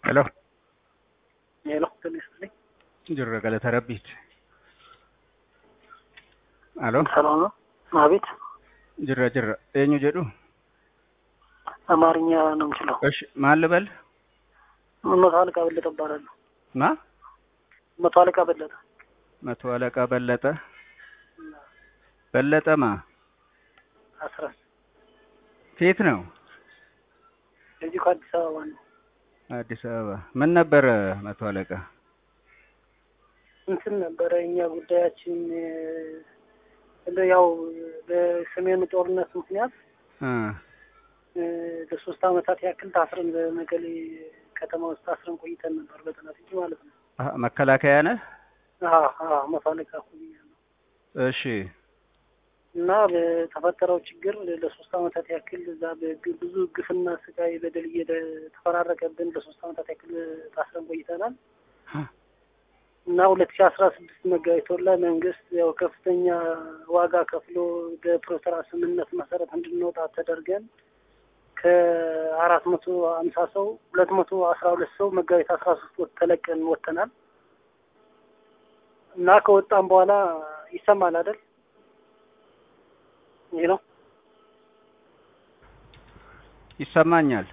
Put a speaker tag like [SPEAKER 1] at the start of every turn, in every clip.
[SPEAKER 1] Hello.
[SPEAKER 2] Hello, Felicity.
[SPEAKER 1] Jirra galata rabbiiti. Aloo.
[SPEAKER 2] ሰላም ነው? አቤት።
[SPEAKER 1] Jirra jirra. Eenyu jedhu?
[SPEAKER 2] አማርኛ ነው የምችለው።
[SPEAKER 1] እሺ ማን ልበል?
[SPEAKER 2] መቶ አለቃ በለጠ እባላለሁ።
[SPEAKER 1] ማ?
[SPEAKER 2] መቶ አለቃ በለጠ
[SPEAKER 1] መቶ አለቃ በለጠ። በለጠ ማ?
[SPEAKER 2] አስራ
[SPEAKER 1] ከየት ነው?
[SPEAKER 2] እዚሁ ከአዲስ አበባ ነው።
[SPEAKER 1] አዲስ አበባ። ምን ነበረ መቶ አለቃ?
[SPEAKER 2] እንትን ነበረ እኛ ጉዳያችን እንደ ያው በሰሜኑ ጦርነት ምክንያት
[SPEAKER 1] እ
[SPEAKER 2] እ ለሶስት አመታት ያክል ታስረን በመቀሌ ከተማ ውስጥ ታስረን ቆይተን ነበር። በጥናት እንጂ ማለት ነው።
[SPEAKER 1] አሀ፣ መከላከያ ነህ?
[SPEAKER 2] አዎ አዎ፣ መቶ አለቃ ሆኛለሁ
[SPEAKER 1] እሺ።
[SPEAKER 2] እና በተፈጠረው ችግር ለሶስት አመታት ያክል እዛ በግ- ብዙ ግፍና ስቃይ በደል እየተፈራረቀብን ለሶስት አመታት ያክል ታስረን ቆይተናል። እና ሁለት ሺ አስራ ስድስት መጋቢት ወር ላይ መንግስት ያው ከፍተኛ ዋጋ ከፍሎ በፕሪቶሪያ ስምምነት መሰረት እንድንወጣ ተደርገን ከአራት መቶ ሀምሳ ሰው ሁለት መቶ አስራ ሁለት ሰው መጋቢት አስራ ሶስት ወጥ ተለቀን ወጥተናል። እና ከወጣም በኋላ ይሰማል አይደል? ይህ ነው
[SPEAKER 1] ይሰማኛል።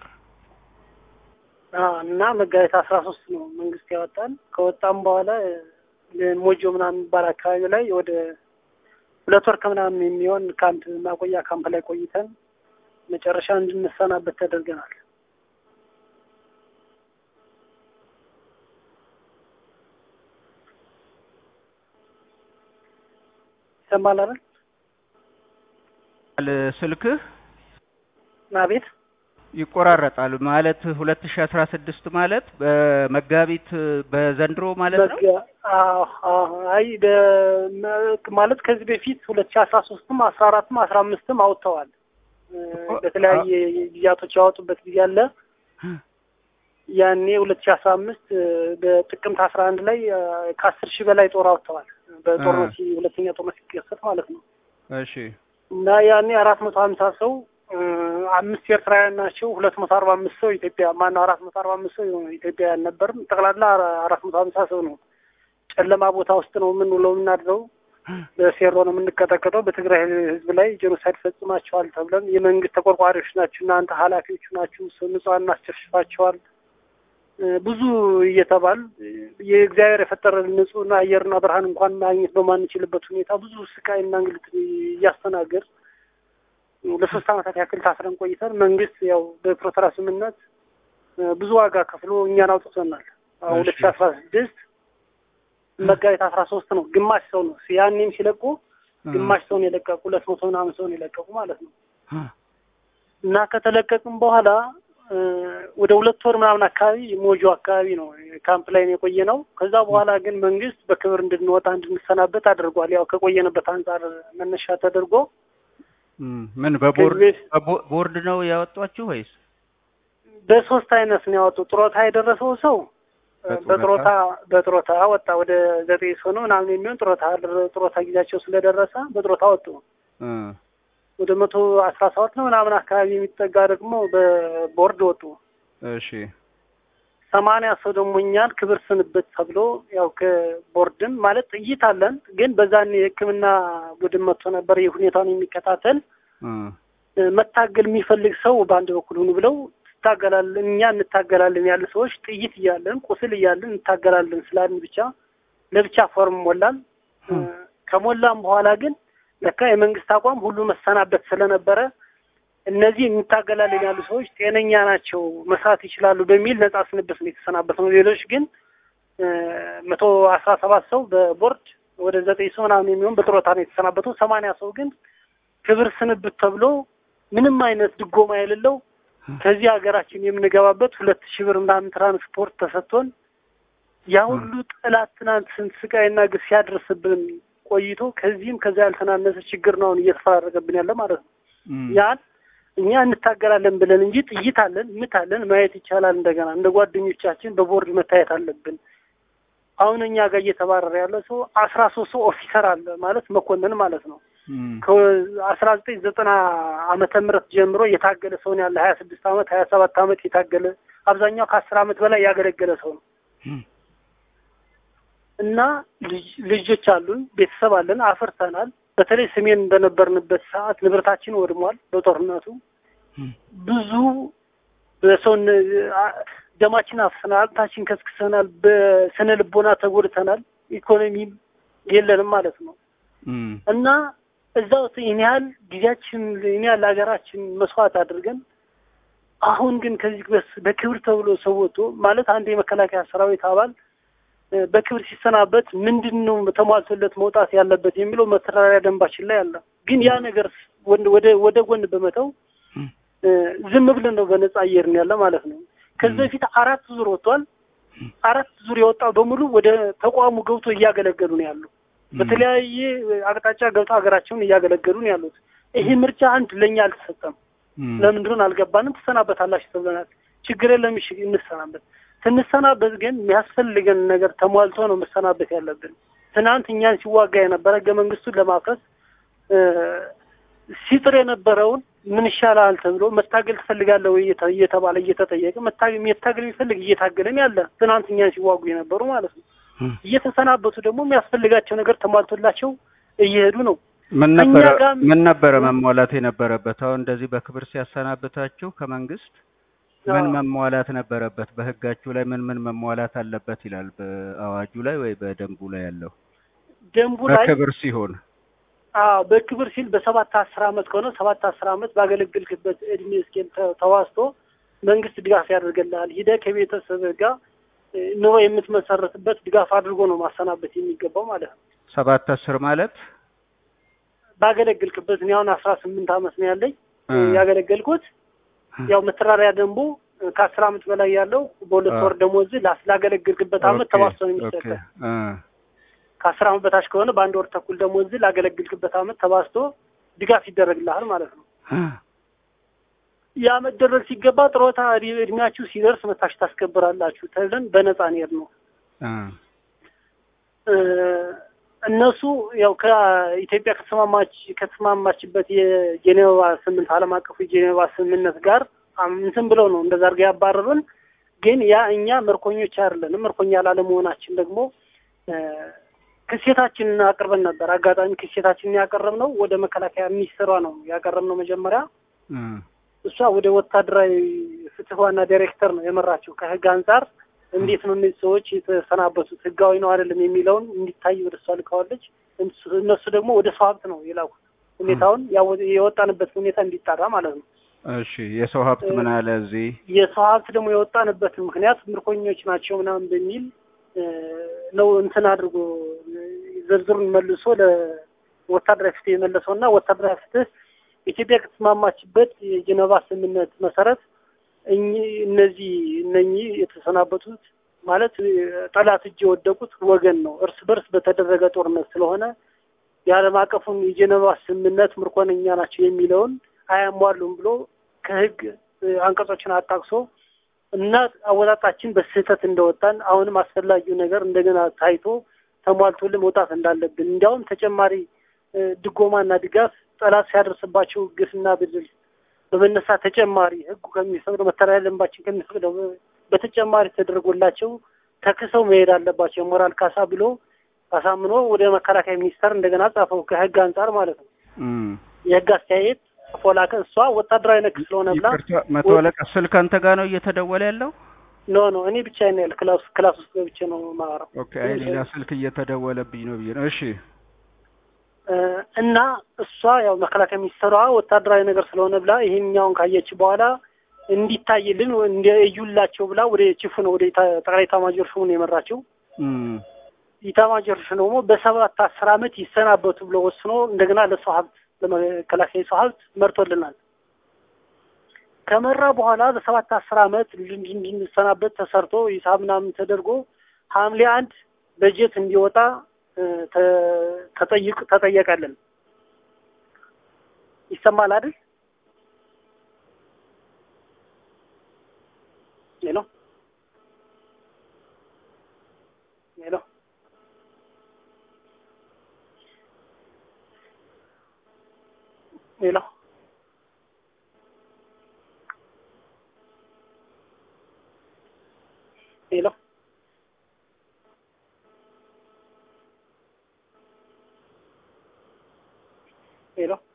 [SPEAKER 2] አዎ። እና መጋቢት አስራ ሶስት ነው መንግስት ያወጣን። ከወጣም በኋላ ሞጆ ምናምን የሚባል አካባቢ ላይ ወደ ሁለት ወር ከምናምን የሚሆን ካምፕ ማቆያ ካምፕ ላይ ቆይተን መጨረሻ እንድንሰናበት ተደርገናል። ይሰማል አይደል?
[SPEAKER 1] ል- ስልክህ
[SPEAKER 2] አቤት
[SPEAKER 1] ይቆራረጣል ማለት ሁለት ሺ አስራ ስድስት ማለት በመጋቢት በዘንድሮ ማለት ነው።
[SPEAKER 2] መጋ- አዎ፣ አዎ። አይ በ- ማለት ከዚህ በፊት ሁለት ሺ አስራ ሶስትም አስራ አራትም አስራ አምስትም አውጥተዋል። እ፣
[SPEAKER 1] እኮ-
[SPEAKER 2] በተለያየ ጊዜያቶች ያወጡበት ጊዜ አለ። ያኔ ሁለት ሺ አስራ አምስት በጥቅምት አስራ አንድ ላይ እ፣ ከአስር ሺህ በላይ ጦር አውጥተዋል። በጦርነት ሲ- ሁለተኛ ጦርነት ሲከሰት ማለት ነው።
[SPEAKER 1] እሺ
[SPEAKER 2] እና ያኔ አራት መቶ ሀምሳ ሰው እ፣ አምስት ኤርትራውያን ናቸው። ሁለት መቶ አርባ አምስት ሰው ኢትዮጵያ ማነው አራት መቶ አርባ አምስት ሰው ኢትዮጵያውያን ነበርን። ጠቅላላ አራ- አራት መቶ ሀምሳ ሰው ነው። ጨለማ ቦታ ውስጥ ነው የምንውለው የምናድረው። በሴሮ ነው የምንቀጠቀጠው። በትግራይ ሕዝብ ላይ ጄኖሳይድ ፈጽማቸዋል ተብለን የመንግስት ተቆርቋሪዎች ናችሁ እናንተ ኃላፊዎቹ ናችሁ ሰው ንጹሐን እናስጨፍጭፋቸዋል እ፣ ብዙ እየተባል እ፣ የእግዚአብሔር የፈጠረን ንጹህና አየርና ብርሃን እንኳን ማግኘት በማንችልበት ሁኔታ ብዙ ስቃይና እንግልት እያስተናገድ ለሶስት ዓመታት ያክል ታስረን ቆይተን መንግስት ያው በፕሪቶሪያ ስምምነት እ፣ ብዙ ዋጋ ከፍሎ እኛን አውጥቶናል። አሁን ሁለት ሺ አስራ ስድስት መጋቢት አስራ ሶስት ነው ግማሽ ሰው ነው ያኔም ሲለቁ ግማሽ ሰውን የለቀቁ ሁለት መቶ ምናምን ሰውን የለቀቁ ማለት ነው። እና ከተለቀቅም በኋላ እ፣ ወደ ሁለት ወር ምናምን አካባቢ ሞጆ አካባቢ ነው ካምፕ ላይ ነው የቆየ ነው። ከዛ በኋላ ግን መንግስት በክብር እንድንወጣ እንድንሰናበት አድርጓል። ያው ከቆየንበት አንጻር መነሻ ተደርጎ
[SPEAKER 1] እም፣ ምን በቦርድ
[SPEAKER 2] ከዚህ በፊት-
[SPEAKER 1] በቦ- ቦርድ ነው ያወጧችሁ ወይስ?
[SPEAKER 2] በሶስት አይነት ነው ያወጡ። ጥሮታ የደረሰው ሰው እ፣
[SPEAKER 1] በጡረታ?
[SPEAKER 2] በጥሮታ በጥሮታ ወጣ። ወደ ዘጠኝ ሰው ነው ምናምን የሚሆን ጥሮታ ጥሮታ ጊዜያቸው ስለደረሰ በጥሮታ ወጡ።
[SPEAKER 1] እ፣
[SPEAKER 2] ወደ መቶ አስራ ሰባት ነው ምናምን አካባቢ የሚጠጋ ደግሞ በቦርድ ወጡ።
[SPEAKER 1] እሺ
[SPEAKER 2] ሰማንያ ሰው ደግሞ እኛን ክብር ስንብት ተብሎ ያው ከቦርድም ማለት ጥይት አለን፣ ግን በዛን የሕክምና ቡድን መጥቶ ነበር የሁኔታውን የሚከታተል
[SPEAKER 1] እ፣
[SPEAKER 2] እ፣ መታገል የሚፈልግ ሰው በአንድ በኩል ሁኑ ብለው ትታገላለን፣ እኛ እንታገላለን ያለ ሰዎች ጥይት እያለን ቁስል እያለን እንታገላለን ስላልን ብቻ ለብቻ ፎርም ሞላን። እ፣ ከሞላም በኋላ ግን ለካ የመንግስት አቋም ሁሉ መሰናበት ስለነበረ እነዚህ እንታገላለን ያሉ ሰዎች ጤነኛ ናቸው፣ መስራት ይችላሉ በሚል ነጻ ስንብት ነው የተሰናበት ነው። ሌሎች ግን እ፣ መቶ አስራ ሰባት ሰው በቦርድ ወደ ዘጠኝ ሰው ምናምን የሚሆን በጥሮታ ነው የተሰናበተው። ሰማንያ ሰው ግን ክብር ስንብት ተብሎ ምንም አይነት ድጎማ የሌለው ከዚህ ሀገራችን የምንገባበት ሁለት ሺህ ብር ምናምን ትራንስፖርት ተሰጥቶን ያ ሁሉ ጠላት ትናንት ስንት ስቃይና ግፍ ሲያደርስብን ቆይቶ ከዚህም ከዚያ ያልተናነሰ ችግር ነው አሁን እየተፈራረቀብን ያለ ማለት ነው።
[SPEAKER 1] እም፣
[SPEAKER 2] ያን እኛ እንታገላለን ብለን እንጂ ጥይት አለን ምት አለን ማየት ይቻላል። እንደገና እንደ ጓደኞቻችን በቦርድ መታየት አለብን። አሁን እኛ ጋር እየተባረረ ያለ ሰው አስራ ሶስት ሰው ኦፊሰር አለ ማለት መኮንን ማለት ነው። ከአስራ ዘጠኝ ዘጠና ዓመተ ምህረት ጀምሮ የታገለ ሰውን ያለ ሀያ ስድስት ዓመት ሀያ ሰባት ዓመት የታገለ አብዛኛው ከአስር ዓመት በላይ ያገለገለ ሰው ነው እና ልጆች አሉን፣ ቤተሰብ አለን፣ አፍርተናል። በተለይ ሰሜን በነበርንበት ሰዓት ንብረታችን ወድሟል በጦርነቱ ብዙ በሰውን ደማችን አፍሰናል፣ አጥንታችን ከስክሰናል፣ በስነ ልቦና ተጎድተናል፣ ኢኮኖሚ የለንም ማለት ነው እና እዛው ይህን ያህል ጊዜያችን ይህን ያህል ሀገራችን መስዋዕት አድርገን አሁን ግን ከዚህ በክብር ተብሎ ሰው ወጥቶ ማለት አንድ የመከላከያ ሰራዊት አባል በክብር ሲሰናበት ምንድን ነው ተሟልቶለት መውጣት ያለበት የሚለው መተዳደሪያ ደንባችን ላይ አለ። ግን ያ ነገር ወደ ወደ ጎን በመተው ዝም ብለን ነው በነጻ አየርን ያለ ማለት ነው። ከዚህ በፊት አራት ዙር ወጥቷል። አራት ዙር የወጣው በሙሉ ወደ ተቋሙ ገብቶ እያገለገሉ ነው ያሉ። በተለያየ አቅጣጫ ገብቶ ሀገራቸውን እያገለገሉ ነው ያሉት። ይሄ ምርጫ አንድ ለእኛ አልተሰጠም። ለምንድን አልገባንም? ትሰናበታላችሁ ተብለናል። ችግር የለም እሺ እንሰናበት። ስንሰናበት ግን የሚያስፈልገን ነገር ተሟልቶ ነው መሰናበት ያለብን። ትናንት እኛን ሲዋጋ የነበረ ህገ መንግስቱን ለማፍረስ ሲጥር የነበረውን ምን ይሻላል ተብሎ መታገል ትፈልጋለህ ወይ እየተባለ እየተጠየቀ መታገል የሚፈልግ እየታገለን ያለ ትናንት እኛን ሲዋጉ የነበሩ ማለት ነው። እየተሰናበቱ ደግሞ የሚያስፈልጋቸው ነገር ተሟልቶላቸው እየሄዱ ነው።
[SPEAKER 1] ምን ነበረ ምን ነበረ መሟላት የነበረበት? አሁን እንደዚህ በክብር ሲያሰናብታችሁ ከመንግስት ምን መሟላት ነበረበት? በህጋችሁ ላይ ምን ምን መሟላት አለበት ይላል? በአዋጁ ላይ ወይ በደንቡ ላይ ያለው
[SPEAKER 2] ደንቡ ላይ
[SPEAKER 1] በክብር ሲሆን
[SPEAKER 2] አዎ በክብር ሲል በሰባት አስር አመት ከሆነ ሰባት አስር አመት ባገለገልክበት እድሜ እስኬል ተዋስቶ መንግስት ድጋፍ ያደርግልሃል። ሂደህ ከቤተሰብ ጋር ኑሮ የምትመሰረትበት ድጋፍ አድርጎ ነው ማሰናበት የሚገባው ማለት ነው።
[SPEAKER 1] ሰባት አስር ማለት
[SPEAKER 2] ባገለገልክበት እኔ አሁን አስራ ስምንት አመት ነው ያለኝ ያገለገልኩት ያው መተዳደሪያ ደንቡ ከአስር አመት በላይ ያለው በሁለት ወር ደሞዝ ላገለገልክበት አመት ተባስቶ ነው የሚሰጠው። ከአስር አመት በታች ከሆነ በአንድ ወር ተኩል ደሞዝ ላገለገልክበት አመት ተባስቶ ድጋፍ ይደረግልሃል ማለት ነው። ያ መደረግ ሲገባ ጥሮታ እድሜያችሁ ሲደርስ መታችሁ ታስከብራላችሁ ተብለን በነፃ እንሄድ ነው። እነሱ ያው ከኢትዮጵያ ከተስማማች ከተስማማችበት የጄኔቫ ስምንት ዓለም አቀፉ የጄኔቫ ስምምነት ጋር እንትን ብለው ነው እንደዛ አድርገው ያባረሩን። ግን ያ እኛ ምርኮኞች አይደለንም። ምርኮኛ ላለመሆናችን ደግሞ ክሴታችንን አቅርበን ነበር። አጋጣሚ ክሴታችንን ያቀረብነው ወደ መከላከያ ሚኒስትሯ ነው ያቀረብነው መጀመሪያ እሷ ወደ ወታደራዊ ፍትህ ዋና ዳይሬክተር ነው የመራቸው። ከህግ አንጻር እንዴት ነው እነዚህ ሰዎች የተሰናበቱት ህጋዊ ነው አይደለም የሚለውን እንዲታይ ወደ እሷ ልካዋለች። እነሱ ደግሞ ወደ ሰው ሀብት ነው የላኩት ሁኔታውን የወጣንበት ሁኔታ እንዲጣራ ማለት ነው።
[SPEAKER 1] እሺ የሰው ሀብት ምን አለ እዚህ?
[SPEAKER 2] የሰው ሀብት ደግሞ የወጣንበት ምክንያት ምርኮኞች ናቸው ምናምን በሚል ነው እንትን አድርጎ ዝርዝሩን መልሶ ለወታደራዊ ፍትህ የመለሰው እና ወታደራዊ ፍትህ ኢትዮጵያ ከተስማማችበት የጀነቫ ስምምነት መሰረት እነዚህ እነኚህ የተሰናበቱት ማለት ጠላት እጅ የወደቁት ወገን ነው። እርስ በርስ በተደረገ ጦርነት ስለሆነ የዓለም አቀፉን የጀነቫ ስምምነት ምርኮነኛ ናቸው የሚለውን አያሟሉም ብሎ ከህግ አንቀጾችን አጣቅሶ እና አወጣጣችን በስህተት እንደወጣን አሁንም አስፈላጊው ነገር እንደገና ታይቶ ተሟልቶልን መውጣት እንዳለብን እንዲያውም ተጨማሪ ድጎማና ድጋፍ ጠላት ሲያደርስባቸው ግፍና በደል በመነሳት ተጨማሪ ህጉ ከሚፈቅደው መተዳደሪያ ደንባችን ከሚፈቅደው በተጨማሪ ተደርጎላቸው ተክሰው መሄድ አለባቸው የሞራል ካሳ ብሎ አሳምኖ ወደ መከላከያ ሚኒስቴር እንደገና ጻፈው ከህግ አንጻር ማለት ነው። የህግ አስተያየት ጽፎ ላከ። እሷ ወታደራዊ ነክ ስለሆነ ብላ
[SPEAKER 1] መቶ አለቃ ስልክ አንተ ጋር ነው እየተደወለ ያለው?
[SPEAKER 2] ኖ ኖ እኔ ብቻ ነው ያለ ክላስ ክላስ ውስጥ ገብቼ ነው የማወራው።
[SPEAKER 1] ኦኬ አይ ሌላ ስልክ እየተደወለብኝ ነው ብዬ ነው። እሺ
[SPEAKER 2] እና እሷ ያው መከላከያ ሚኒስትሯ ወታደራዊ ነገር ስለሆነ ብላ ይሄኛውን ካየች በኋላ እንዲታይልን እዩላቸው ብላ ወደ ቺፉ ነው ወደ ጠቅላይ ኤታማዦር ሹሙን የመራቸው። ኢታማዦር ሹሙ ደግሞ በሰባት አስር አመት ይሰናበቱ ብሎ ወስኖ እንደገና ለሰው ሀብት ለመከላከያ ሰው ሀብት መርቶልናል። ከመራ በኋላ በሰባት አስር አመት እንድንሰናበት ተሰርቶ ሂሳብ ምናምን ተደርጎ ሐምሌ አንድ በጀት እንዲወጣ ተጠይቅ ተጠየቀልን። ይሰማል አይደል? ሄሎ ሄሎ ሄሎ ሄሎ ሄሎ